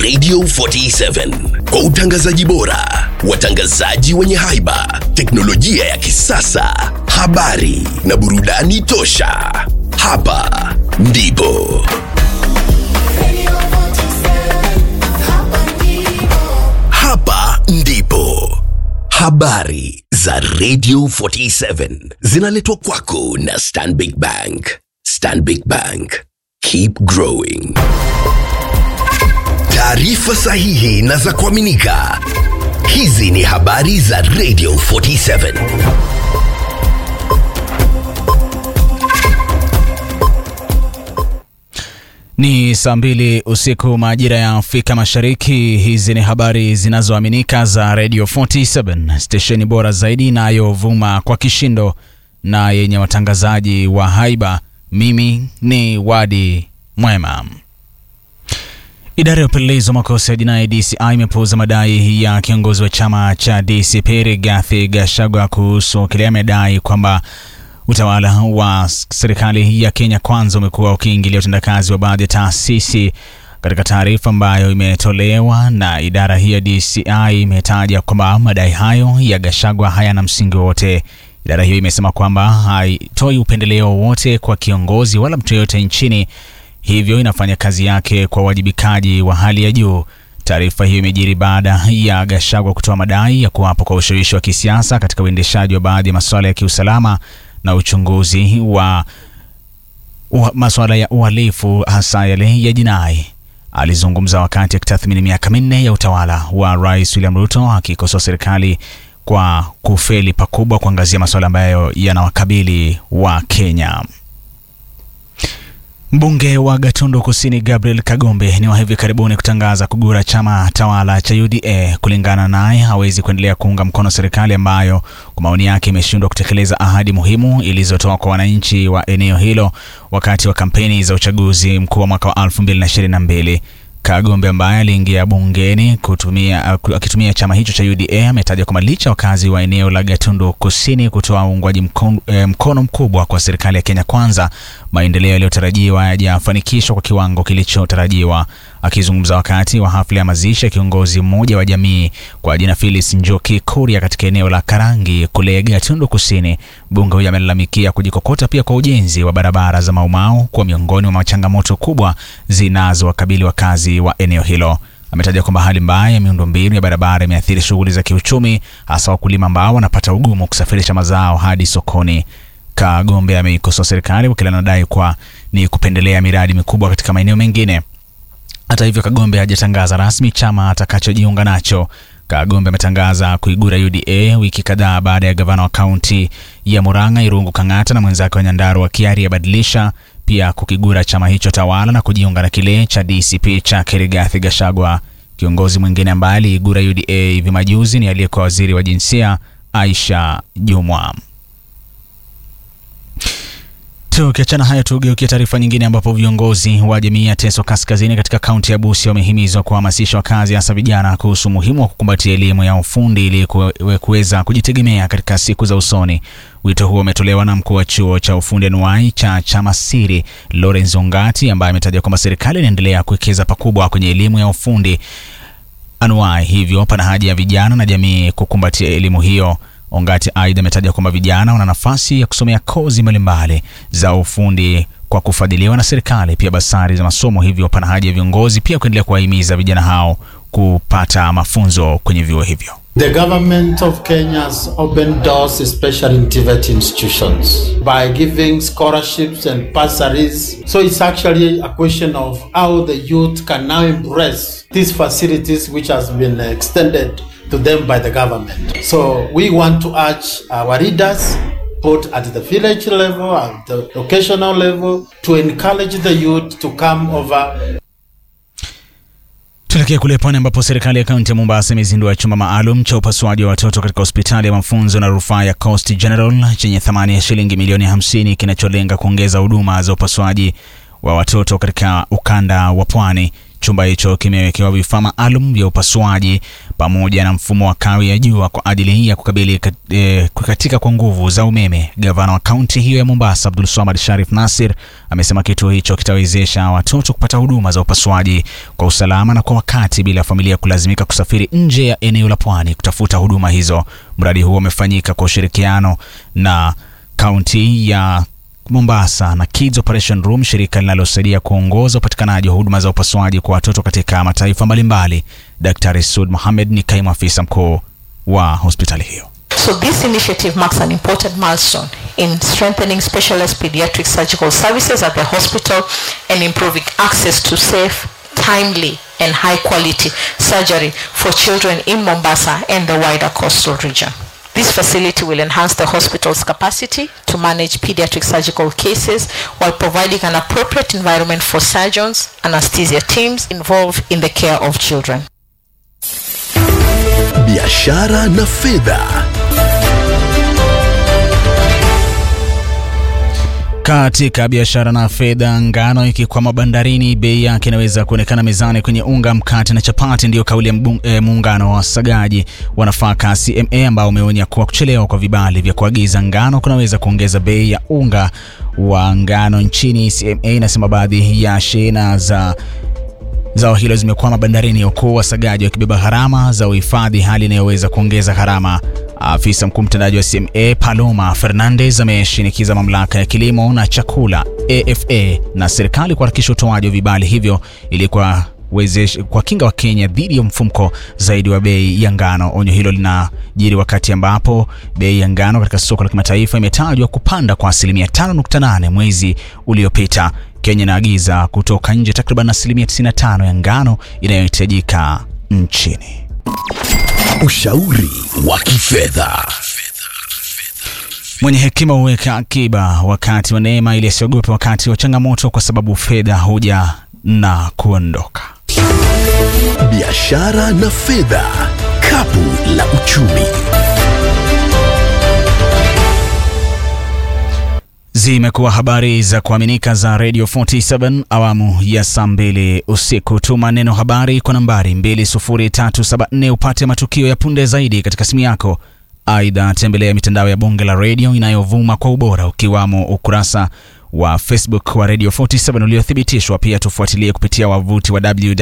Radio 47 kwa utangazaji bora, watangazaji wenye haiba, teknolojia ya kisasa, habari na burudani tosha. Hapa ndipo hapa ndipo habari za Radio 47 zinaletwa kwako na Stanbic Bank. Stanbic Bank, keep growing. Taarifa sahihi na za kuaminika. Hizi ni habari za Radio 47. Ni saa mbili usiku majira ya Afrika Mashariki. Hizi ni habari zinazoaminika za Radio 47, stesheni bora zaidi inayovuma kwa kishindo na yenye watangazaji wa haiba. Mimi ni Wadi Mwema. Idara ya upelelezi wa makosa ya jinai DCI imepuuza madai ya kiongozi wa chama cha DCP Rigathi Gachagua kuhusu kile amedai kwamba utawala wa serikali ya Kenya Kwanza umekuwa ukiingilia utendakazi wa baadhi ya taasisi. Katika taarifa ambayo imetolewa na idara hii ya DCI imetaja kwamba madai hayo ya Gachagua hayana msingi wowote. Idara hiyo imesema kwamba haitoi upendeleo wowote kwa kiongozi wala mtu yeyote nchini, hivyo inafanya kazi yake kwa uwajibikaji wa hali ya juu. Taarifa hiyo imejiri baada ya Gachagua kutoa madai ya kuwapo kwa ushawishi wa kisiasa katika uendeshaji wa baadhi ya masuala ya kiusalama na uchunguzi wa, wa masuala ya uhalifu hasa yale ya jinai. Alizungumza wakati akitathmini miaka minne ya utawala wa Rais William Ruto, akikosoa serikali kwa kufeli pakubwa kuangazia masuala ambayo yanawakabili wa Kenya. Mbunge wa Gatundu Kusini Gabriel Kagombe ni wa hivi karibuni kutangaza kugura chama tawala cha UDA. Kulingana naye, hawezi kuendelea kuunga mkono serikali ambayo kwa maoni yake imeshindwa kutekeleza ahadi muhimu ilizotoa kwa wananchi wa eneo hilo wakati wa kampeni za uchaguzi mkuu wa mwaka wa 2022. Kagombe ambaye aliingia bungeni kutumia, akitumia chama hicho cha UDA ametaja kwamba licha wakazi wa eneo la Gatundu Kusini kutoa uungwaji mkono, eh, mkono mkubwa kwa serikali ya Kenya Kwanza, maendeleo yaliyotarajiwa hayajafanikishwa kwa kiwango kilichotarajiwa. Akizungumza wakati wa hafla ya mazishi ya kiongozi mmoja wa jamii kwa jina Phyllis Njoki Kuria katika eneo la Karangi kule Gatundu Kusini, mbunge huyo amelalamikia kujikokota pia kwa ujenzi wa barabara za Maumau kuwa miongoni mwa changamoto kubwa zinazowakabili wakazi wa eneo hilo. Ametaja kwamba hali mbaya ya miundombinu ya barabara imeathiri shughuli za kiuchumi, hasa wakulima ambao wanapata ugumu kusafirisha mazao hadi sokoni. Kagombe ameikosoa serikali kwa kile anadai kwa ni kupendelea miradi mikubwa katika maeneo mengine. Hata hivyo, Kagombe hajatangaza rasmi chama atakachojiunga nacho. Kagombe ametangaza kuigura UDA wiki kadhaa baada ya gavana wa kaunti ya Murang'a Irungu Kang'ata na mwenzake wa Nyandarua Kiari abadilisha pia kukigura chama hicho tawala na kujiunga na kile cha DCP cha Rigathi Gachagua. Kiongozi mwingine ambaye aliigura UDA hivi majuzi ni aliyekuwa waziri wa jinsia Aisha Jumwa. Tukiachana hayo, tugeukia taarifa nyingine ambapo viongozi wa jamii ya Teso Kaskazini katika kaunti ya Busia wamehimizwa kuhamasisha wakazi hasa vijana kuhusu umuhimu wa kukumbatia elimu ya ufundi ili kuweza kujitegemea katika siku za usoni. Wito huo umetolewa na mkuu wa chuo cha ufundi anuai cha Chamasiri Lawrence Ongati, ambaye ametaja kwamba serikali inaendelea kuwekeza pakubwa kwenye elimu ya ufundi anuai, hivyo pana haja ya vijana na jamii kukumbatia elimu hiyo. Ongati aidha ametaja kwamba vijana wana nafasi ya kusomea kozi mbalimbali za ufundi kwa kufadhiliwa na serikali, pia basari za masomo. Hivyo pana haja ya viongozi pia kuendelea kuwahimiza vijana hao kupata mafunzo kwenye vyuo hivyo. The government of Kenya has opened doors, especially in TVET institutions, by giving scholarships and bursaries. So it's actually a question of how the youth can now embrace these facilities which has been extended to them by the government. So we want to urge our leaders both at the village level and the locational level to encourage the youth to come over Tuelekee kule pwani ambapo serikali ya kaunti ya Mombasa imezindua chumba maalum cha upasuaji wa watoto katika hospitali ya mafunzo na rufaa ya Coast General chenye thamani ya shilingi milioni 50 kinacholenga kuongeza huduma za upasuaji wa watoto katika ukanda wa pwani. Chumba hicho kimewekewa vifaa maalum vya upasuaji pamoja na mfumo wa kawi ya jua kwa ajili ya kukabili eh, kukatika kwa nguvu za umeme. Gavana wa kaunti hiyo ya Mombasa Abdul Swamad Sharif Nasir amesema kituo hicho kitawezesha watoto kupata huduma za upasuaji kwa usalama na kwa wakati bila familia kulazimika kusafiri nje ya eneo la pwani kutafuta huduma hizo. Mradi huo umefanyika kwa ushirikiano na kaunti ya Mombasa na Kids Operation Room, shirika linalosaidia kuongoza upatikanaji wa huduma za upasuaji kwa watoto katika mataifa mbalimbali. Daktari Sud Mohamed ni kaimu afisa mkuu wa hospitali hiyo. So this initiative marks an important milestone in strengthening specialized pediatric surgical services at the hospital and improving access to safe, timely and high quality surgery for children in Mombasa and the wider coastal region. This facility will enhance the hospital's capacity to manage pediatric surgical cases while providing an appropriate environment for surgeons, anesthesia teams involved in the care of children. biashara na fedha. Katika biashara na fedha, ngano ikikwama bandarini, bei yake inaweza kuonekana mezani kwenye unga, mkate na chapati. Ndiyo kauli ya mbung- eh, muungano wa wasagaji wa nafaka CMA ambao umeonya kuwa kuchelewa kwa vibali vya kuagiza ngano kunaweza kuongeza bei ya unga wa ngano nchini. CMA inasema baadhi ya shehena za zao hilo zimekwama bandarini, huku wasagaji wakibeba gharama za uhifadhi, hali inayoweza kuongeza gharama. Afisa mkuu mtendaji wa CMA Paloma Fernandez ameshinikiza mamlaka ya kilimo na chakula AFA na serikali kuharakisha utoaji wa vibali hivyo ili kwa wezesha kwa kinga wa Kenya dhidi ya mfumko zaidi wa bei ya ngano. Onyo hilo linajiri wakati ambapo bei ya ngano katika soko la kimataifa imetajwa kupanda kwa asilimia 5.8 mwezi uliopita. Kenya inaagiza kutoka nje takriban asilimia 95 ya ngano inayohitajika nchini. Ushauri wa kifedha. Mwenye hekima huweka akiba wakati wa neema, ili asiogope wakati wa changamoto, kwa sababu fedha huja na kuondoka. Biashara na fedha. Kapu la uchumi. Zimekuwa habari za kuaminika za Radio 47 awamu ya saa mbili usiku. Tuma neno habari kwa nambari 20374 upate matukio ya punde zaidi katika simu yako. Aidha, tembelea mitandao ya bonge la redio inayovuma kwa ubora ukiwamo ukurasa wa Facebook wa Radio 47 uliothibitishwa. Pia tufuatilie kupitia wavuti wa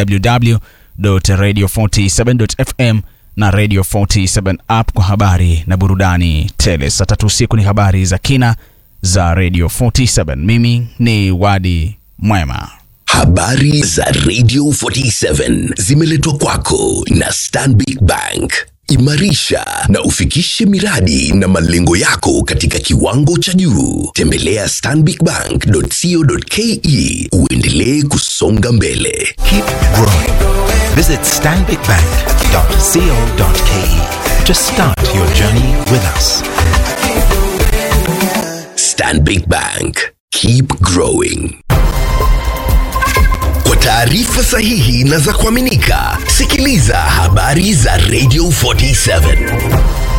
www.radio47.fm na Radio 47 app kwa habari na burudani tele. Saa tatu usiku ni habari za kina za Radio 47. Mimi ni Wadi Mwema. Habari za Radio 47 zimeletwa kwako na Stanbic Bank. Imarisha na ufikishe miradi na malengo yako katika kiwango cha juu. Tembelea stanbicbank.co.ke uendelee kusonga mbele. Keep growing. Visit stanbicbank.co.ke to start your journey with us. Stanbic Bank. Keep growing. Kwa taarifa sahihi na za kuaminika, sikiliza habari za Radio 47.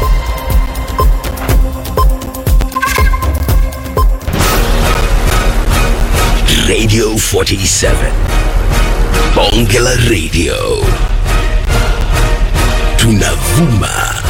Radio 47. Bonge la Radio. Tunavuma